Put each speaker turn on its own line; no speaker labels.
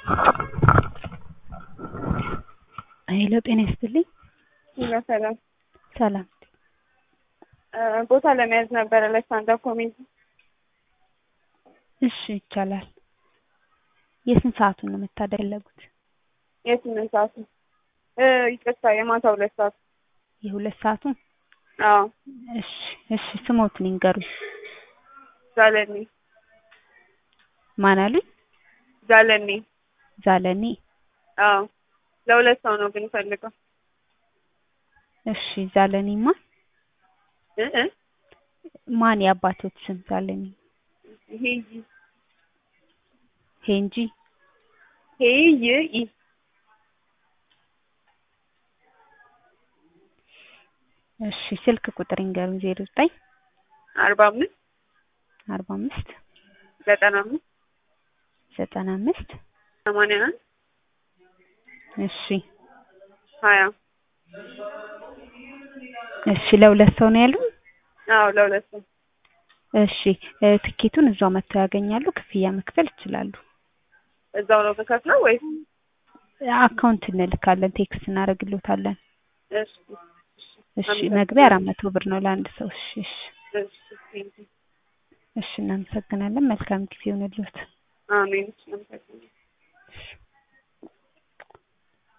ሄሎ ጤና ይስጥልኝ።
ሰላም
ሰላም
ቦታ ለመያዝ ነበረ ለስታንዳፕ ኮሜዲ።
እሺ ይቻላል። የስንት ሰዓቱን ነው መታደር የፈለጉት?
የስምንት ሰዓቱ ይቅርታ፣ የማታ ሁለት ሰዓት
የሁለት ሰዓቱን?
አዎ።
እሺ እሺ፣ ስሞትን ይንገሩኝ።
ዛለኔ
ማን አሉኝ?
ዛለኔ።
ዛለኔ።
አዎ። ለሁለት ሰው ነው ግን ፈልገው።
እሺ ዛለኔማ
እ እ
ማን የአባቶት ስም ዛለኔ?
ሄይ
ሄንጂ
ሄይ ይ
እሺ ስልክ ቁጥር ይንገሩኝ። ዜሮ ዘጠኝ
አርባ አምስት
አርባ አምስት
ዘጠና አምስት
ዘጠና አምስት
ሰማንያ አንድ
እሺ
ሀያ
እሺ ለሁለት ሰው ነው ያሉን?
አዎ ለሁለት ሰው።
እሺ ትኬቱን እዛው መጥተው ያገኛሉ። ክፍያ መክፈል ይችላሉ።
እዛው ነው የምከፍለው ወይስ?
አካውንት እንልካለን፣ ቴክስት እናደርግሎታለን።
እሺ
እሺ መግቢያ አራት መቶ ብር ነው ለአንድ ሰው። እሺ እሺ
እሺ ቴንክ ዩ።
እሺ እናመሰግናለን። መልካም ጊዜ ይሁንልዎት።
አሜን። እሺ አመሰግናለሁ።